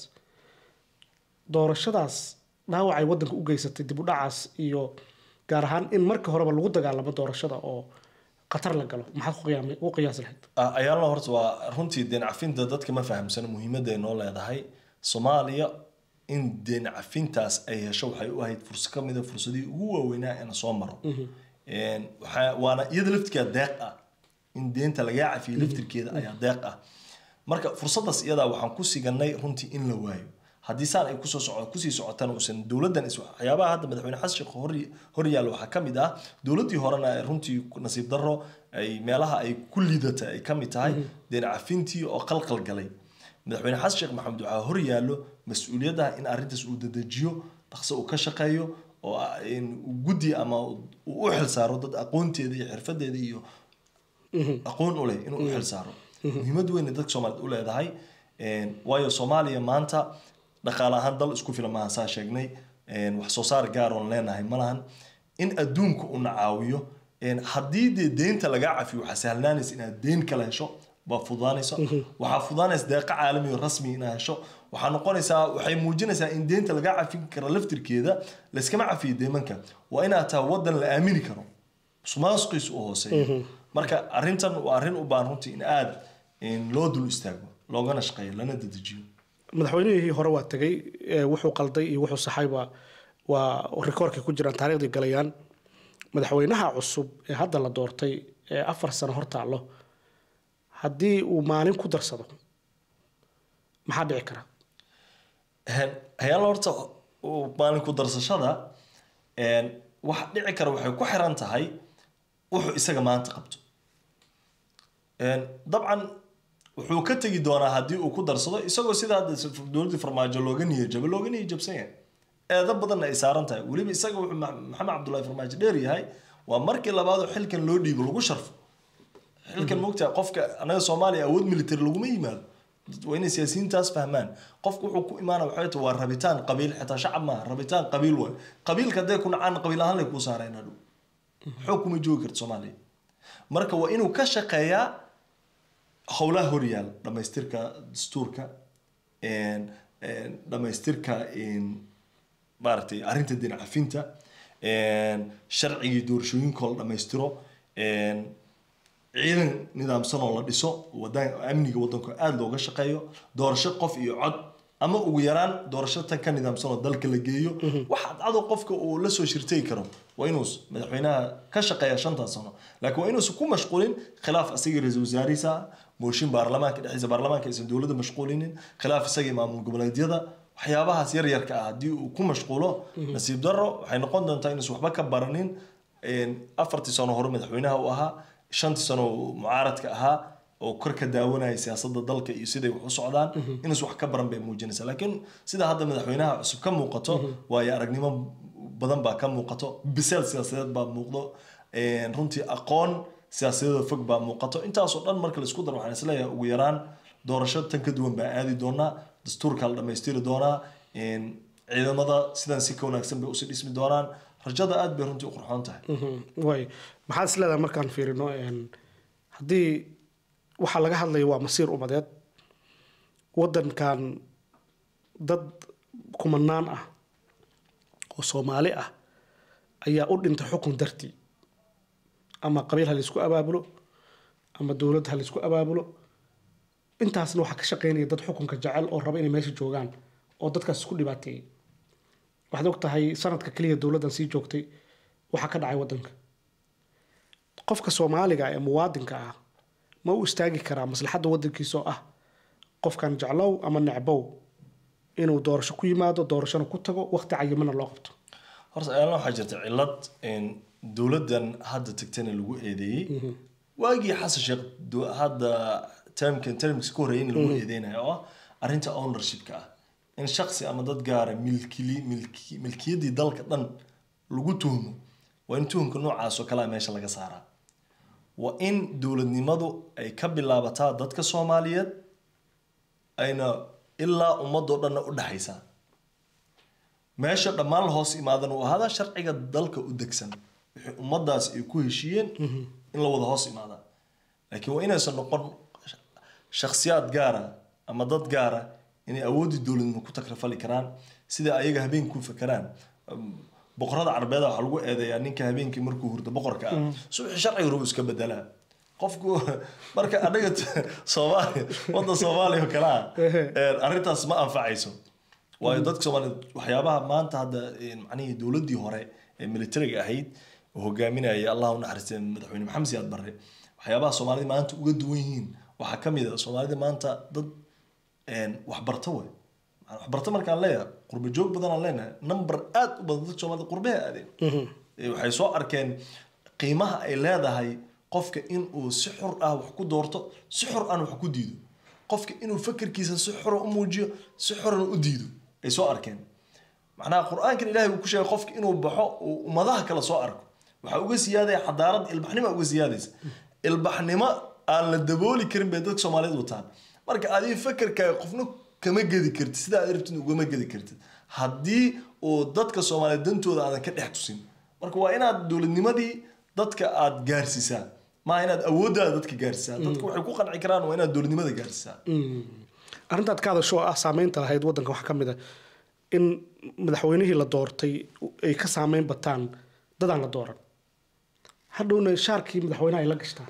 doorashadaas dhaawacay waddanka u geysatay dib u dhacaas iyo gaar ahaan in marka horeba lagu dagaalamo doorashada oo khatar la galo maxaad ku qiyaami- u qiyaasi lahayd Ah, ayaalna horta waa runtii deen cafinta dadka ma fahamsana muhiimadda ay noo leedahay soomaaliya in deen cafintaas ay hesho waxay u ahayd fursa ka mid a fursadihii ugu waaweynaa ee na soo maro Een, waxaa- waana iyada laftirkeeda deeq ah in deenta lagaa cafiyo laftirkeeda ayaa deeq ah marka fursadaas iyadaa waxaan ku siganay runtii in la waayo haddii saan ay kusoo soco kusii socotana uusan dowladdan is waxyaabaha hadda madaxweyne xasan sheekh hor hor yaalla waxaa ka mid ah dowladdii horena ay runtii nasiib darro ay meelaha ay ku liidata ay ka mid tahay deen cafintii oo qalqal galay madaxweyne xasan sheekh maxamed waxaa hor yaallo mas-uuliyadda in arrintaas uu dedejiyo dhaqso uu ka shaqeeyo oo ah, in uu guddi ama uu u xilsaaro dad aqoonteeda iyo xirfadeeda iyo aqoon u leh inuu u xilsaaro muhiimad weyn ay dadka soomaaliyeed u leedahay Een, waayo soomaaliya maanta dhaqaale ahaan dal isku filan maahan saa sheegnay Een, wax soo saar gaar oon leenahay ma lahan in adduunka una caawiyo Een, haddii dee deynta lagaa cafiyo waxaa sahlanaanaysa inaad deyn kala hesho baa fudaanaysa waxaa fudaanaysa deeqa caalami oo rasmi inaad hesho waxaa noqonaysaa waxay muujinaysaa in deynta lagaa cafin karo laftirkeeda layskama cafiyo deemanka waa inaad tahay wadan la aamini karo musuqmaasuqiisu u hooseeyo marka arrintan waa arrin u baahan runtii in aada in loo dul istaago loogana shaqeeyo lana dedejiyo madaxweynihii hore waa tegey ee wuxuu qalday iyo wuxuu saxayba waa rikoorkay ku jiraan taariikhdii galayaan madaxweynaha cusub ee hadda la doortay ee afar sano hor taallo haddii uu maalin ku darsado maxaa dhici kara hayaala horta uu maalin ku darsashada een, waxa dhici kara waxay ku xiran tahay wuxuu isaga maanta qabto Een, dabcan wuxuu ka tegi doonaa haddii uu ku darsado isagoo sida hadda s- dowladdii farmaajo looga niyajabo looga niyajabsan yahay eedo badanna ay saaran tahay weliba isaga wuxuu Ma- maxamed cabdullaahi farmaajo dheer yahay waa markii labaadoo xilkan loo dhiibo lagu sharfo xilkan moogtaa qofka anaga soomaaliya awood military laguma yimaado Dad- waa inay siyaasiyiintaas fahmaan qofku wuxuu ku imaana waxay tahay waa rabitaan qabiil xitaa shacab maaha rabitaan qabiil waay qabiilka hadday ku nacaan qabiil ahaan lay kuu saareen hadhow xoog kuma joogi karto soomaaliya marka waa inuu ka shaqeeyaa howlaha horyaal dhamaystirka dastuurka een, een, dhamaystirka een, maaragtay arrinta deen cafinta een, sharcigii doorashooyinka la dhammaystiro een, ciidan nidaamsan oo la dhiso wadan amniga wadanka aada looga shaqeeyo doorasho qof iyo cod ama ugu yaraan doorasho tan ka nidaamsan oo dalka la geeyo waxa cadcado qofka uu la soo shirtay karo waa inuu madaxweynaha ka shaqeeya shantan sano laakiin waa inuusan ku mashquulin khilaaf isaga ra-iisul wasaarihiisa ah mooshin baarlamaanka dhexdiisa baarlamaanka aysan dowladda mashquulinin khilaaf isaga iyo maamul goboleedyada waxyaabahaas yaryarka ah haddii uu ku mashquulo nasiib darro waxay noqon doontaa inuusan waxba ka baranin een, afartii sano hore madaxweynaha u ahaa shantii sano uu mucaaradka ahaa oo kor ka daawanaya siyaasadda dalka iyo siday wax u socdaan inuusan wax ka baran bay muujinaysaa laakiin sida hadda madaxweynaha cusub ka muuqato waayo aragnimo badan baa ka muuqato biseel siyaasadeed baa muuqdo een, runtii aqoon siyaasadeeda fog baa muuqato intaasoo dhan marka la isku daro waxaan isleeyahay ugu yaraan doorasho tan ka duwan baa aadi doonaa dastuurka la dhammaystiri doonaa een, ciidamada sidan si ka wanaagsan bay usii dhismi doonaan rajada aad bay runtii u qurxoon tahay way maxaad is leedahay markaan fiirino een, haddii waxaa laga hadlaya waa masiir umadeed wadankan dad kumanaan ah oo soomaali ah ayaa u dhintay xukun dartii ama qabiil ha laysku abaabulo ama dowlad ha laysku abaabulo intaasna waxaa ka shaqeynaya dad xukunka jecel oo raba inay meesha joogaan oo dadkaas isku dhibaateeyey waxaad og tahay sanadka keliya dowladdan sii joogtay waxaa ka dhacay waddanka qofka soomaaliga ee muwaadinka ah ma u istaagi karaa maslaxadda waddankiisa oo ah qofkan jeclow ama necbow inuu doorasho ku yimaado doorashona ku tago waqti cayimana loo qabto horta ayaalna waxaa jirta cillad in dowladdan hadda tagtana lagu eedeeyey waagii xasan sheekh du- hadda termkan termkiisa ka horreeyay in lagu eedeynayo oo ah arrinta ownershipka ah in shaksi ama dad gaara milkili milki milkiyaddii dalka dhan lagu tuhmo waa in tuhumka noocaas oo kalea meesha laga saaraa waa in dowladnimadu ay ka bilaabataa dadka soomaaliyeed ayna ilaa ummadoo dhanna u dhexaysaa meesha dhammaan la hoos imaadan uu ahaada sharciga dalka u degsan wixii ummadaas ay ku heshiiyeen in la wada hoos imaadaa laakiin waa inaysan noqon shakhsiyaad gaara ama dad gaara inay awooddii dowladnimo ku takrafali karaan sida ayaga habeenkii ku fakeraan Um, boqorada carbeeda waxaa lagu eedeeyaa ninka habeenkii markuu hurdo boqorka ah subaxii sharciga ruu iska bedelaa qofku marka anaga soomaaliya wadda soomaaliya oo kale ah een, arrintaas ma anfacayso waayo dadka soomaaliyeed waxyaabaha maanta hadda een, macnihii dowladdii hore ee militariga ahayd oo hogaaminaya allah u naxariistay madaxweyne maxamed siyaad barre waxyaabaha soomaalida maanta uga duwan yihiin waxaa ka mid a soomaalida maanta dad een, waxbarto wey Macnaa waxbarto markaan leeyahay qurba joog badan aan leenahay number aad u badan dadka soomaalida qurbaha aadeen Ee, waxay soo arkeen qiimaha ay leedahay qofka inuu si xur ah wax ku doorto si xur aan wax ku diido qofka inuu fakerkiisa si xura u muujiyo si xurana u diido ay soo arkeen macnaha qur-aankan ilaahay uu ku sheegay qofka inuu baxo uu ummadaha kale soo arko waxaa uga siyaadaya xadaarad ilbaxnimo uga siyaadaysa ilbaxnimo aan la dabooli karin bay dadka soomaaliyeed wataan marka adiga fakerkaaga qofna kama gedi kartid sida aad rabtid ugama gedi kartid haddii uu dadka soomaaliyeed dantooda aadan ka dhex tusin marka waa inaad dowladnimadii dadka aad gaarsiisaa maaha inaad awooddaada dadka gaarsiisaa dadka waxay ku qanci karaan waa inaad dowladnimada gaarsiisaa arrintaad ka hadasho oo ah saameynta lahayd waddanka waxaa ka mid a in madaxweynihii la doortay ay ka saameyn bataan dadaan la dooran hadhowna shaarkii madaxweynaha ay la gashtaan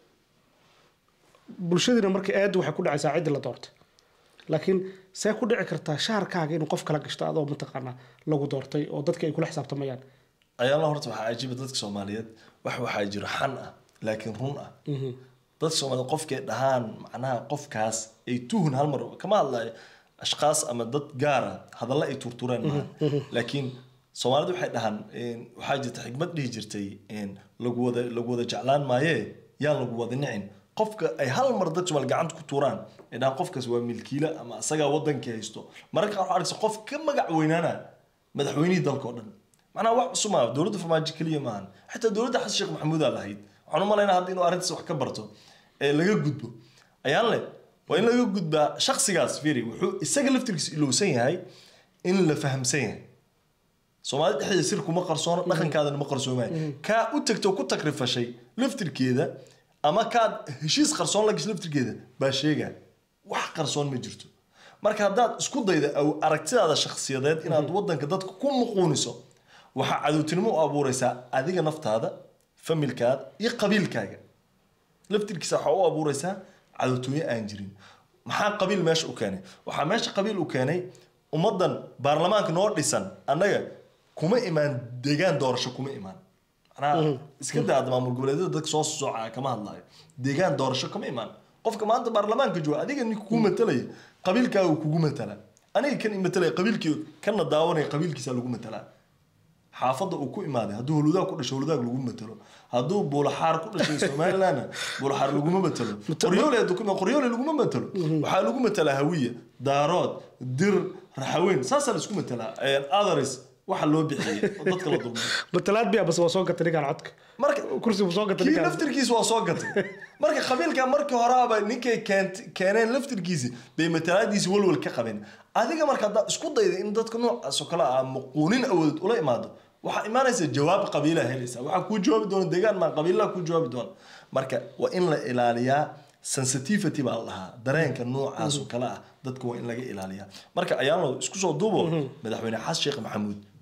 bulshadiina markii aadu waxay ku dhacaysaa ciddii la doortay laakiin see ku dhici kartaa shaarkaaga inuu qof kala gashto adoo mataqaanaa lagu doortay oo dadka ay kula xisaabtamayaan ayaala horta waxaa cajiiba dadka soomaaliyeed wax waxaa jiro xan ah laakiin run ah dadka soomaaliyeed qofkay dhahaan macnaha qofkaas ay tuhun hal mar kama hadlayo ashqaas ama dad gaara hadalla ay turtureen maaha laakiin soomaalidu waxay dhahaan een, waxaa jirta xikmad dhihi jirtay een, lagu wada lagu wada jeclaan maaye yaan lagu wada nicin qofka ay hal mar dad soomaali gacanta ku tuuraan ay dhahaan qofkaas waa milkiila ama asagaa wadankii haysto mararka qaar waxaa arkaysa qof ka magac weynaana madaxweynihii dalka oo dhan macnaha wax cusub maaha dowladda farmaajo keliya maahan xitaa dowladda xasan sheekh maxamuudaa lahayd waxaan u malaynaa hadda inuu arrintaas wax ka barto ee laga gudbo ayaan le waa in laga gudbaa shaksigaas fiiri wuxuu isaga laftirkiisa ilowsan yahay in la fahamsan yahay soomaalida dhexdeeda sir kuma qarsoono dhaqankaadana ma qarsoomayo kaa u tagto ku takrifashay laftirkeeda ama kaad heshiis qarsoon la gashay laftirkeeda baa sheegaa wax qarsoon ma jirto marka haddaad isku dayda aw- aragtidaada shakhsiyadeed inaad wadanka dadka ku muquuniso waxaa cadowtinimo u abuureysaa adiga naftaada familkaada iyo qabiilkaaga laftirkiisa waxaa u abuureysaa cadowtooyo aan jirin maxaa qabiil meesha u keenay waxaa meesha qabiil u keenay ummadan baarlamaanka noo dhisan annaga kuma imaan deegaan doorasho kuma imaan macnaha iska daa hadda maamul goboleedyada dadka soo soocaya kama hadlayo deegaan doorasho kama imaan qofka maanta baarlamaanka jooga adiga ninka kugu matalaya qabiilkaaga kugu matala aniga kan imatalaya qabiilkii kana daawanaya qabiilkiisa lagu matalaa xaafadda uu ku imaaday hadduu holudaag ku dhashay holudaag lagu matalo hadduu buulaxaar ku dhashay somalilandna buulaxaar laguma matalo qoryoole hadduu ku imaado qoryoole laguma matalo waxaa lagu matalaa hawiya daarood dir raxaweyn saasaa la isku matalaa others waxa loo bixiyey oo dadka la dulmay matalaad biya bas waa soo gatay ninkaan codka marka kursi buu soo gatay kii ninkaan laftirkiisa waa soo gatay marka qabiilka markii horaaba ninkay keent- keeneen laftirkiisi bay matalaadiisi walwal ka qabeen adiga marka haddaad isku dayda in dadka noocaas oo kale ah muquunin awooded ula imaado waxaa imaanaysa jawaab qabiilaa helaysa waxaa kuu jawaabi doona deegaan maa qabiilaa kuu jawaabi doona marka waa in la ilaaliyaa sensitivity baa la dhahaa dareenka noocaas oo kale ah dadka waa in laga ilaaliyaa marka ayaanlo isku soo duubo madaxweyne xasan sheekh maxamuud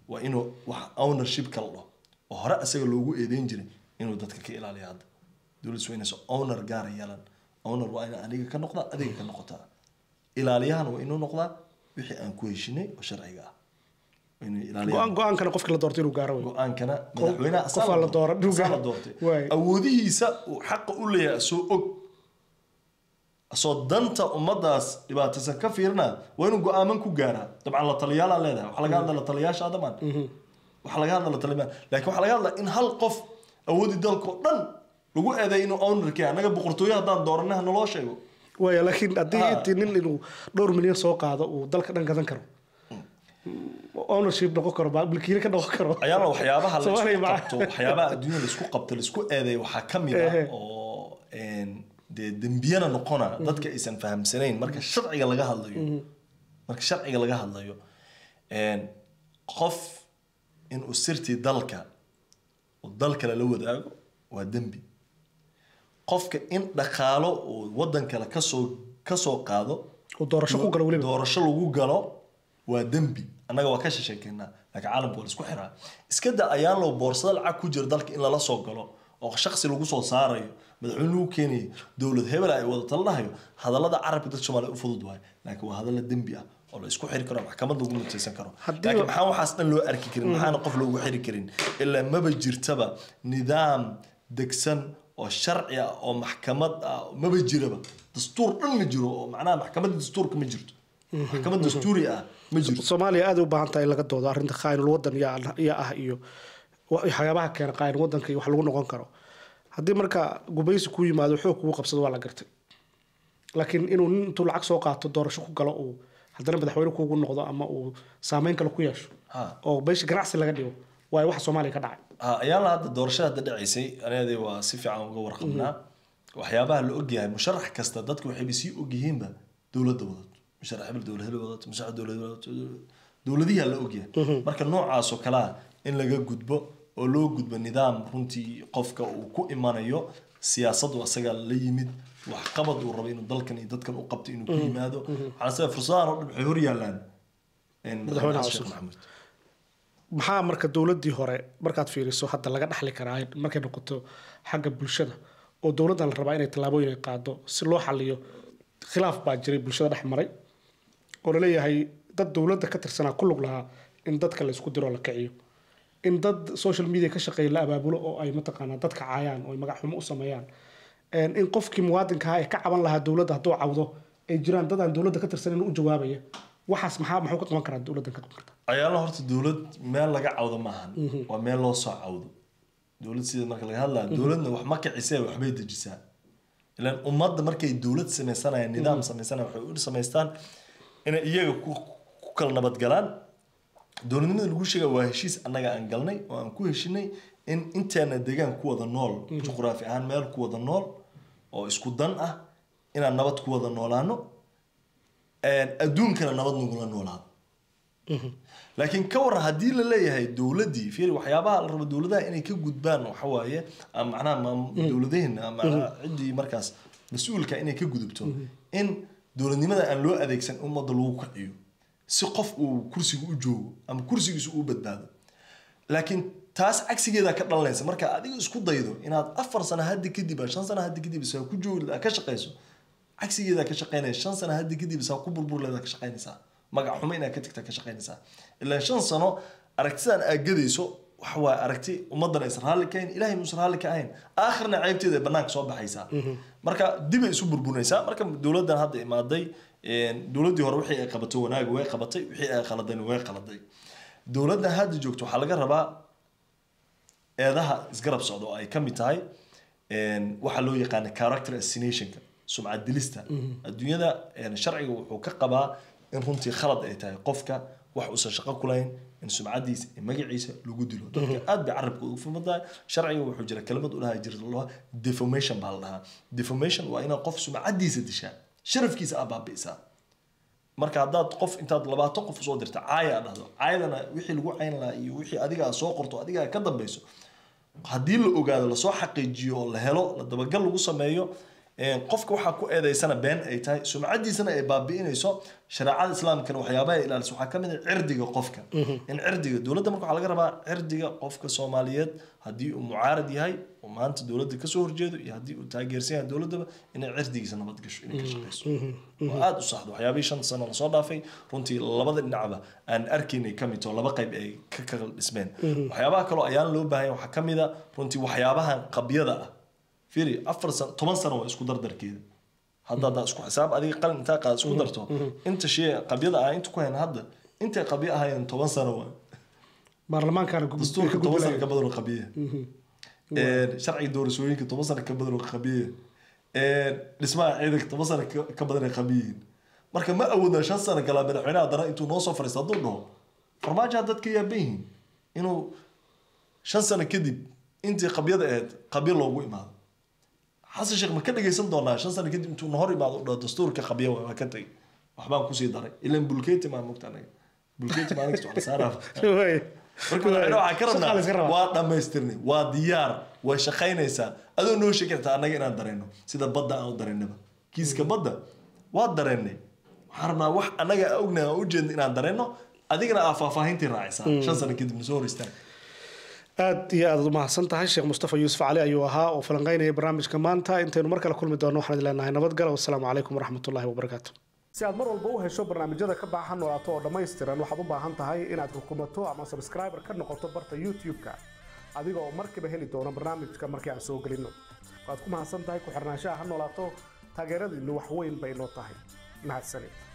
waa inuu wax ownership kala dhaho oo hore asaga loogu eedeyn jiray inuu dadka ka ilaaliyo hadda dowladdu waa inaysan owner gaara yeelan owner waa in aniga ka noqdaa adiga ka noqotaa ilaaliyahana waa inuu noqdaa wixii aan ku heshinay oo sharciga ah waa inuu ilaaliyaha go-aan go-aankana qofkii la doortay inuu gaaro wey go-aankana madaxweynaha qof aan la dooran, asaa dhugaa. la doortay Waay. awoodihiisa uu xaqa u leeyahay asoo og asoo danta ummadaas dhibaataysan ka fiirina waa inuu go-aaman ku gaaraa dabcan la taliyaalaa leedahay waxaa laga hadla la taliyaasha adamaan waxaa laga hadla la taliyaal laakiin waxaa laga hadlaa in hal qof awoodii dalka oo dhan lagu eeday inuu ownerkii annaga boqortooyo haddaan dooranay ha naloo sheego waaya laakiin haddii Ah. intii nin inuu dhowr milyan soo qaado uu dalka dhan gadan karo ownership noqon karo ba- milkiile ka noqon karo ayaana waxyaabaha la Soomaaliya isku ma- qabto waxyaabaha adduunyada la isku qabto la isku eedeeyo waxaa ka mid ah Ehe. oo een, dee dembiyana noqona dadka aysan fahamsanayn marka sharciga laga hadlayo marka sharciga laga hadlayo een, qof inuu sirtii dalka uu dal kale la wadaago waa dembi qofka in dhaqaalo uu wadan kale kasoo kasoo qaado uu doorasho ku galo weliba doorasho lagu galo waa dembi annaga waa ka shisheekeynaa laakiin caalamka waa la isku xiraa iska da ayaan loo boorsada lacag ku jira dalka in lala soo galo oo shaksi lagu soo saarayo madaxweyne lagu keenayo dowlad hebel ay wada talanayo hadallada carabka dadka soomaaliya u fudud waayo laakiin waa hadalla dembi ah oo la isku xiri karo maxkamad lagu mutaysan karo Haddii- laakiin maxaa waxaas dhan loo arki karin maxaana qof loogu xiri karin ilaa maba jirtaba nidaam degsan oo sharci ah oo maxkamad ah maba jiraba dastuur dhan ma jiro oo macnaha maxkamadda dastuurka ma jirto maxkamad dastuuri ah ma jirto soomaaliya aad ay u baahan tahay in laga doodo arrinta qaa'inul wadan yaa yaa ah iyo wa- waxyaabaha keena qaa'in wadanka iyo wax lagu noqon karo haddii marka gubaysi ku yimaado xoog kugu qabsado waa la gartay laakiin inuu nin intuu lacag soo qaato doorasho ku galo uu haddana madaxweyne kugu noqdo ama uu saameyn kale ku yeesho ha oo beesha ganacsi laga dhigo waayo waxa soomaaliya ka dhacay ha ayaala hadda doorashada hadda dhacaysay anaadii waa si fiican uga warqabnaa waxyaabaha la ogyahay musharax kasta dadku waxayba sii ogyihiinba dowladda wadato musharax hebel dowlad hebel wadato musharax dowlad hebel wadato dowladihiaa la ogyahay marka noocaasoo kalea in laga gudbo oo loo gudbo nidaam runtii qofka uu ku imanayo siyaasadu asagaa la yimid waxqabad uu rabo inuu dalkan iyo dadkan u qabto inuu ku yimaado waxaan sida fursadahan oo dhan waxay hor yaalaan Madaxweyne xasan cusub. sheekh maxamuud maxaa marka dowladdii hore markaad fiiriso hadda laga dhaxli karaa markay noqoto xagga bulshada oo dowladdan la rabaa inay tallaabooyin ay qaado si loo xaliyo khilaaf baa jiray bulshada dhex maray oo laleeyahay dad dowladda ka tirsanaa ku lug lahaa in dadka la isku diro la kiciyo in dad social media ka shaqeeya la abaabulo oo ay mataqaanaa dadka caayaan oo ay magac xumo u sameeyaan Een, in qofkii muwaadinka ahaa ee ka caban lahaa dowladda hadduu cawdo ay jiraan dad aan dowladda ka tirsanin u jawaabaya waxaas maxaa maxuu ka qaban karaa dowladdan ka qaban karta ayaala horta dowlad meel laga cawdo maahan waa meel loo soo cawdo dowlad sida marka laga hadlaya dowladna wax ma kicisee waxbay dejisaa ilaan ummadda markay dowlad sameysanayaan nidaam sameysanaya waxay u samaystaan inay iyaga ku ku kala nabadgalaan dowladnimada lagu sheega waa heshiis annaga aan galnay oo aan ku heshinay in inteena deegaan ku wada nool juqraafi ahaan meel ku wada nool oo isku dan ah inaan nabad ku wada noolaano adduunkana nabad nagula noolaado laakiin ka waran haddii la leeyahay dowladdii fiir waxyaabaha la rabo dowladaha inay ka gudbaan waxa waaye ama macnaha maam- dowladaheena ama ciddii markaas mas-uulka inay ka gudubto in dowladnimada aan loo adeegsan ummadda lagu kiciyo si qof uu kursiga u joogo ama kursigiisu uu badbaado laakiin taas cagsigeeda ka dhalanaysa marka adiga isku daydo inaad afar sano haddi kadib ah, shan sano haddi kadib saa ku joogi ka shaqayso cagsigeeda ka shaqaynaysa shan sano haddi kadib saa ku burburleeda ka shaqaynaysaa magac xumo inaad ka tagta ka shaqaynaysaa ilaa shan sano aragtidan aad gadayso waxa waaye aragti ummaddan aysan raalli ka ahayn ilahay muusan raalli ka ahayn aakhirna ceybteeda ay banaanka soo baxaysaa marka dib ay isu burburinaysaa marka dowladdan hadda imaaday een, dowladdii hore wixii ay qabato wanaag way qabatay wixii ay qaladayna way qaladay dowladdan hadda joogto waxaa laga rabaa eedaha isgarab socda oo ay ka mid tahay een, waxa loo yaqaana character assassinationka sumcad dilista adduunyada een, sharciga wuxuu ka qabaa in runtii khalad ay tahay qofka wax uusan shaqo ku lahayn in sumcadiisa iyo magaciisa lagu dilo dadka aad bay carabka ugu fumadahay sharciga wuxuu jira kelimad u dhahaa jirta loo defamation baa la dhahaa defamation waa inaad qof sumcadiisa dishaa sharafkiisa aa baabi'isaa marka haddaad qof intaad labaatan qof usoo dirta caaya aad dhahdo caayadana wixii lagu cayn lahaa iyo wixii adiga aad soo qorto adiga aad ka dambeyso haddii la ogaado lasoo xaqiijiyo oo la helo la dabagal lagu sameeyo Een, qofka waxaa ku eedeysana been ay tahay sumcadiisana ay baabi'inayso shareecada islaamkana waxyaabaha ay ilaaliso waxaa ka mid ah cirdiga qofka in cirdiga dowladda marka waxaa laga rabaa cirdiga qofka soomaaliyeed haddii uu mucaarad yahay oo maanta dowladda kasoo horjeedo iyo haddii uu taageersan yahay dowladdaba inay cirdigiisa nabad gasho inay ka shaqeyso oo aada u saxdo waxyaabihii shan sano lasoo dhaafay runtii labada dhinacba aan arkaynay ka mid taho laba qayb ay ka kala dhismeen waxyaabaha kaloo ayaan loo baahan yahay waxaa ka mid a runtii waxyaabahan qabyada ah fiiri afar sano toban sano waa isku dardarkeeda hadda haddaa isku xisaab adiga qalin intaa qaad isku darto inta shay qabyada ah inta ku hayn hadda intay qabyo ahaayeen toban sano waa baarlamaankaana ku- dastuurka ka toban sano gudbinaya. ka badan oo qabiya sharciga doorashooyinka toban sano ka badan oo qabiya dhismaha ciidanka toban sano ka- ka badan ay qabiyiin marka ma awoodna shan sano galaa madaxweynaha haddana intuu noo soo fariisto hadduu dhaho farmaajo had dadka yaaban yihiin inuu shan sano kadib intii qabyada ahayd qabyo loogu imaado xasan sheekh ma ka dhegaysan doonaa shan sano kadib intuu nahor imaado u dhaho dastuurka qabyo waa waa ka tegay waxbaan kusii daray ilan bulkeeti maa mogta anaga bulkeeti maa anaga wax saaraaf Waay. marka madaxweyne waxaan ka Shaqaa la iska rabnaa rabaa. waa dhammaystirnay waa diyaar way shaqaynaysaa adoo noo sheegi kartaa annaga inaan dareenno sida badda aan u dareennaba kiiska badda waa dareennay waxaan rabnaa wax annaga aan ognahay aan ujeedna inaan dareenno adigana aa faahfaahintii raacaysaa shan sano kadib na soo hor istaag aad iyo aad u mahadsan tahay sheekh mustafa yuusuf cali ayuu ahaa oo falanqeynaya barnaamijka maanta intaynu mar kale kulmi doono waxaan idin leenahay nabadgalo wasalaamu calaykum waraxmatullahi wabarakaatu si aad mar walba u hesho barnaamijyada ka baahan noolaato oo dhammaystiran waxaad u baahan tahay inaad rukumato ama subscriber ka noqoto barta youtube-ka adiga oo markiiba heli doono barnaamijka markii aan soo gelino waad ku mahadsan tahay ku xirnaanshaha ha noolaato taageeradiinu wax weyn bay noo tahay mahadsanid